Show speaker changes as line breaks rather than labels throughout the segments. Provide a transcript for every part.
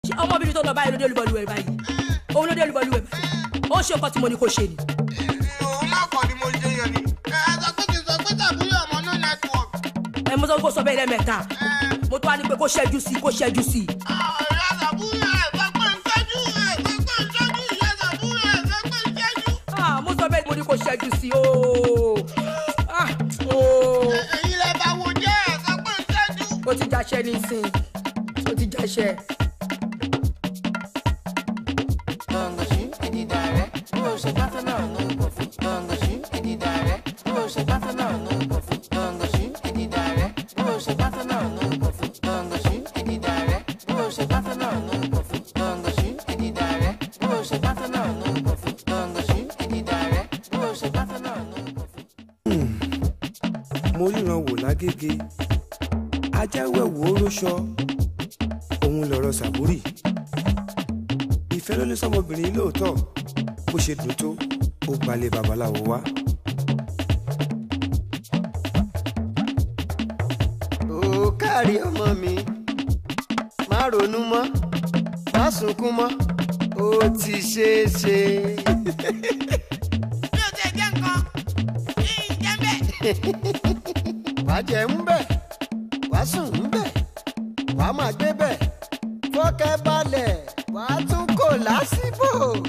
ṣé ọmọbìnrin tó lọ báyìí ló dé olúbọlú ẹ báyìí òun ló dé olúbọlú ẹ báyìí ó ṣe nǹkan tí mo ní kó ṣe ni.
òun náà kọ́ ni mo ṣe yẹn ni. ẹ ẹ sọ pé kì í sọ pé tàbí ọmọ náà network.
ẹ mo sọ pé kó sọ bẹ́ẹ̀ lẹ́mẹ̀ta mo tún wá ní pé kó ṣẹ́jú sí i kó ṣẹ́jú sí i.
ìyá sàbúrò ẹ̀ sọ pé ń tẹ́jú ẹ̀ sọ pé ń tẹ́jú ìyá sàbúrò ẹ̀ sọ pé ń tẹ́jú.
Ah, mo sọ bẹ́ẹ̀ mo ní kó ṣẹ́jú sí i ooo Ah, ooo
èyí lẹ bá wo jẹ́ ẹ̀ sọ pé ń tẹ́jú.
ó ti jáṣẹ́ nísìn ó ti jáṣẹ́.
mo ríran wò lágége ajáwẹ̀wò oróṣọ òun lọ̀rọ̀ sàbúrì ìfẹ́ ló ní sọmọbìnrin lóòótọ́ bó ṣe dùn tó ó gbalẹ̀ babaláwo wá.
ó kárí ọmọ mi má ronú mọ́ má sunkún mọ́ ó ti ṣeé ṣe.
bí o tẹ jẹ́ nǹkan kí n jẹ́ bẹ́ẹ̀.
wàá jẹ ń bẹ̀ wàá sùn ń bẹ̀ wàá máa gbé bẹ̀ fọ́kẹ́ balẹ̀ wàá tún kò lásìbò.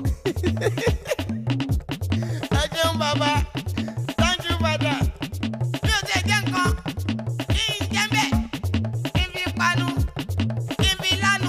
ẹ jẹun bàbá thank you father. bí o tẹ jẹ́ nǹkan kí n jẹ́ bẹ́ẹ̀. kí n fi panu kí n fi lánu.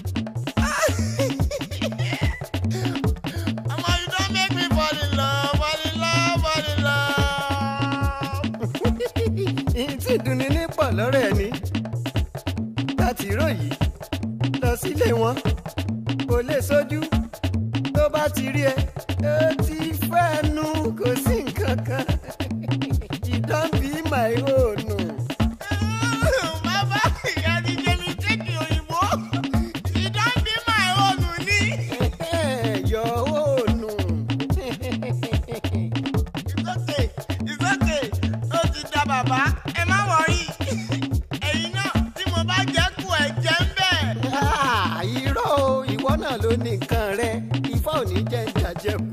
ọmọ you don make me fall in love fall in love fall in love.
ìtì dunni ní pọ̀ lọ́rọ̀ ẹ̀ ni láti ró yìí lọ sílé wọn kò lè sójú tó bá ti rí ẹ ó ti fẹ́nu kò sí nǹkan kan you don be my own.
bàbá ìyá ti jẹ́ mi tẹ́kì òyìnbó. you don be my own ní.
your own.
It's okay, it's okay. Ó ti da bàbá, ẹ má wọrí. Ẹ̀yin náà tí mo bá jẹ́ kú ẹ̀ jẹ́ ń bẹ̀.
Ah, irọ́ o ìwọ náà ló ní nǹkan rẹ ifá ò ní jẹ́ ìjàjẹkù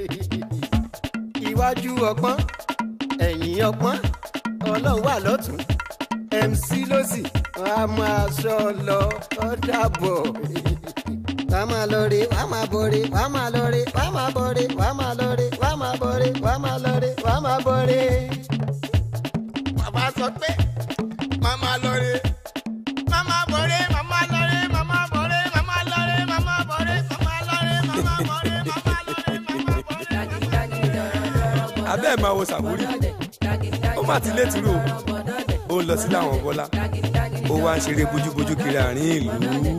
iwájú ọgbọ́n ẹ̀yìn ọgbọ́n ọlọ́run wà lọ́tún mc lọ́sì wọ́n á máa sọ lọ ọ́ dàbọ̀. wàá máa lọ re wàá máa bọ̀ re wàá máa lọ re wàá máa bọ̀ re wàá máa lọ re wàá máa bọ̀ re wàá máa lọ re wàá máa bọ̀ re.
Bàbá sọ pé màmá lọre. Màmá bọ̀rẹ̀, màmá lọre, màmá bọ̀rẹ̀, màmá lọre, màmá bọ̀rẹ̀, màmá lọre, màmá bọ̀rẹ̀, màmá lọre, màmá bọ̀rẹ̀.
abẹ́ ẹ̀ máa wo sàbúrì ó mà ti létírò ó ń lọ sílé àwọn bọ́lá ó wá ń ṣeré bójúbójú kiri àárín ìlú.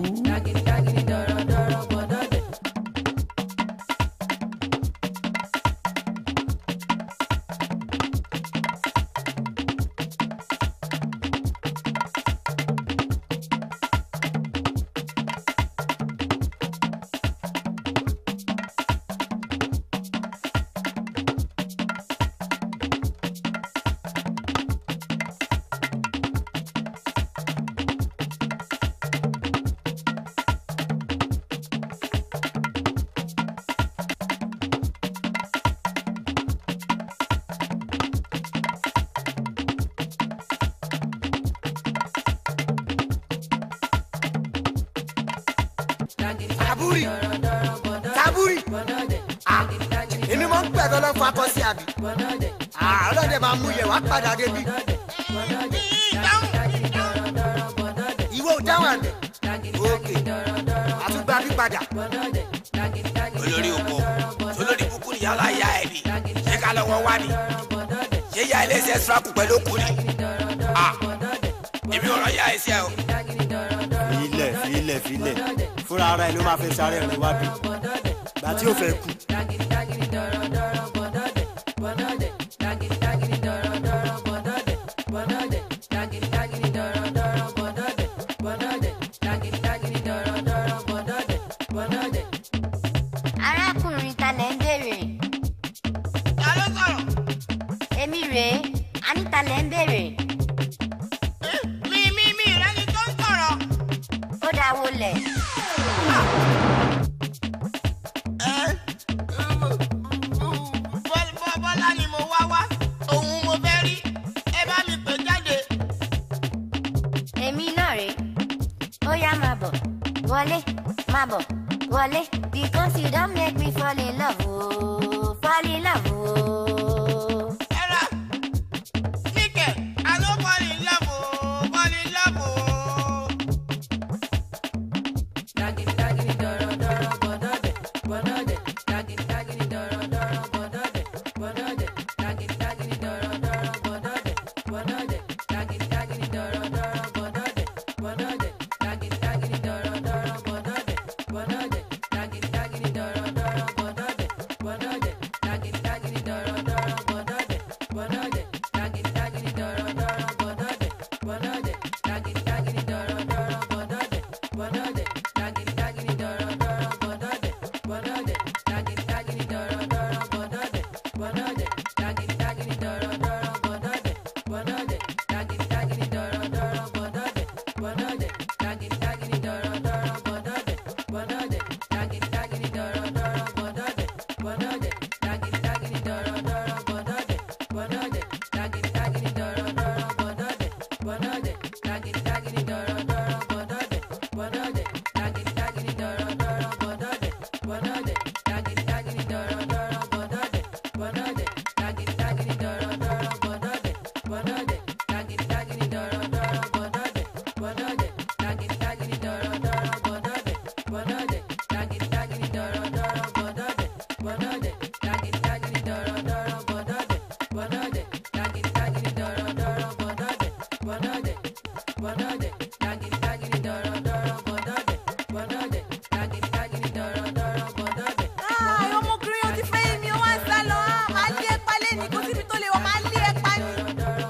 Saburi Saburi ah èmi máa ń pẹ̀ tọ́lọ́ fún akọ́sí àbí ah ọlọ́dẹ máa mú yẹ wá padà débi ìwọ ò dáhùn àdẹ òkè àtúgbà pípadà.
olórí oko olórí kúkú ni yàrá ya ẹ ni ṣé ká lọ́wọ́ wá ni ṣé ya ẹlẹ́sẹ̀ sọ́ọ̀kù pẹ̀lú òkú ni ah èmi ọ̀rọ̀ ya ẹsẹ̀ o.
filẹ̀ filẹ̀ filẹ̀ fúnra ara ẹ̀ ló máa fẹ́ sáré rìn wá bí gbà tí ó fẹ́ kú.
arákùnrin talẹ̀ ń béèrè
Ta ló sọ̀rọ̀?
èmi rèé anítàlẹ̀ ń béèrè
Mi mi mi ìrẹ́ni tó ń sọ̀rọ̀.
ó dáa wọlé
À
wọlé má bọ̀ wọlé because you don make me fall in love ooo fall in love ooo.
Ẹ̀rọ níkẹ̀ àló bọ́ọ̀lì lọ́bù bọ́ọ̀lì lọ́bù.
Ai, ọmọkùnrin yóò ti fẹ́ mi, ó wá ń sá lọ. Ah, Màá lé ẹ pa lẹ́ni, kò síbi tó lè wọ̀, màá lé ẹ pa ni.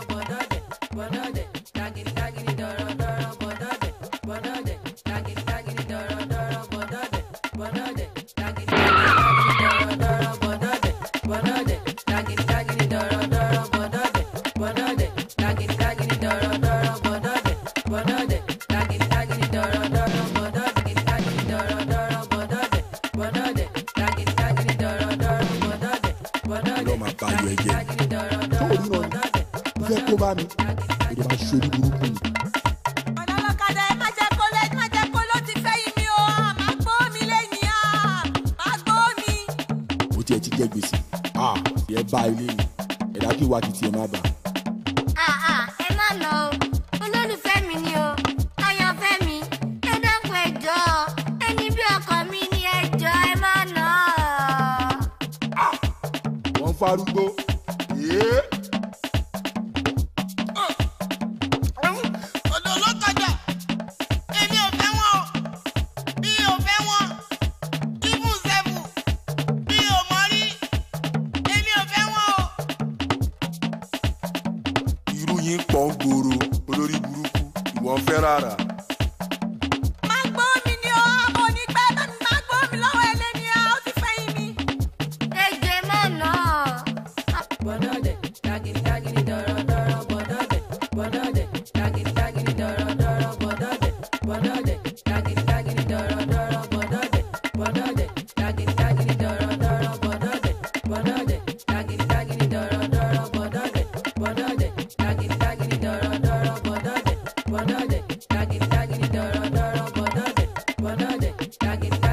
lọ máa bá ayọ̀ ẹ̀jẹ̀ tó o ríran ni ìfẹ́ kó bá mi èdè máa ṣe orí burúkú ni.
Ọ̀nà ọlọ́kadà ẹ má jẹ́ kó lé, má jẹ́ kó ló ti fẹ́ yín mi o. Ah, Màá gbó mi lẹ́yìn, ah, màá gbó mi.
ó tiẹ̀ ti jẹ́ gbèsè ah ẹ bá ilé ni ẹ̀dá kí wàá ti tiẹ̀ má bà.
Ah, ah, ẹ má lọ o olólùfẹ́ mi ni o àyànfẹ́ mi ẹ dákun ẹ jọ̀ọ́ ẹni bí ọkọ mi ni ẹ jọ̀ọ́ ẹ má nà á.
wọ́n ń farúgbó yéé
Ọ̀dọ̀ ló kọjá. Èmi ò fẹ́ wọn o. Mi ò fẹ́ wọn. Ibù sẹ́fù. Mi ò mọ rí. Èmi ò fẹ́ wọn o.
irú yín pọ̀ ń gbòòrò olórí burúkú ìwọ ń fẹ́ rárá.
Màá gbó mi ni o, àmọ́ ní pẹ́ bá mi máa gbó mi lọ́wọ́ ẹlẹ́ni, ah, ó ti fẹ́ yín mi.
ẹ jọ̀ọ́ ẹ má nà á.
Daggy, daggy, daggy,